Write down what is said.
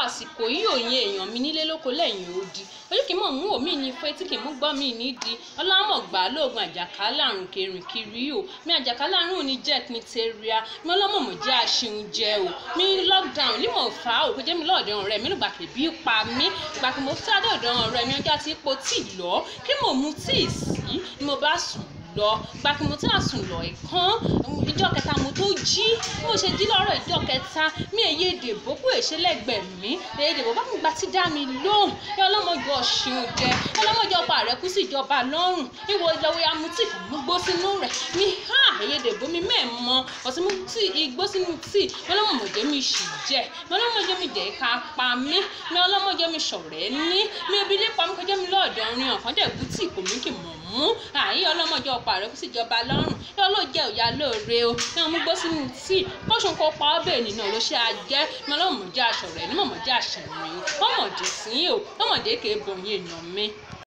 àsìkò yìí òye èèyàn mi nílé lóko lẹ́yìn odi ojú kì í mọ̀ mú òmí ní ifo etí kì í mú gbọ́ mi nídìí ọlọ́mọ̀ gbà á lóògùn àjàkálẹ̀ àrùn kẹrìn kiri o mi àjàkálẹ̀ àrùn ò ní jẹ́ mi tẹ́ríà mi ọlọ́mọ̀mọ̀ jẹ́ àṣeun jẹ o mi lockdown ní mò ń fa o kò jẹ́ mi lọ́ọ̀dẹ̀ ọ̀rẹ́ mi nígbà kébí pa mí ìgbà kí mo sáré ọ̀dọ̀ ọ̀rẹ́ mi ọjọ́ àti ipò tíì lọ kí mo mu tíì sí ni mo bá sùn lọ gba kí mo tí a sùn lọ ẹ̀kan ìjọ kẹta mo tó jí bí mo ṣe jí lọ́rọ̀ ìjọ kẹta mi èyí èdèbó kú èṣe lẹ́gbẹ̀ẹ́ mi èyí èdèbó bá mi gba tí dá mi lóhùn ẹ ọlọ́mọdé ọ̀ṣun jẹ ọlọ́mọdé ọba rẹ kú sí ìjọba lọ́rùn ìwọ ìlọ́wọ́ ya mu tí mo gbó sínú rẹ̀ mi ha èyí èdèbó mi mẹ́ẹ̀mọ́ ọ̀sìn mo tí igbó sínú tí ọlọ́mọdé mi sì jẹ ọlọ́mọdé mi jẹ́ ká pa mí mi ọlọ́mọdé mi ṣọ̀rẹ́ ní mi ebi lé pa mi kọjá mi lọ́ọ̀dọ̀ rin ọ̀kan dẹ̀ bú tí kò mí kì mọ̀ mú àyè ọlọ́mọdé ọ̀pá rẹ̀ kó sì jọba lọ́rùn yọ ló jẹ́ òyà lóore o ní ọmú gbó sínú tíì kóṣùn kó pa ọ́ bẹ́ẹ̀ nínú ló ṣe àjẹ́ mi ọlọ́mọdé aṣọ rẹ̀ ní mọ̀mọ́dé àṣẹ̀rìn mọ́mọ́dé sí o mọ́mọ́dé kèé bọ̀yìn èèyàn mi.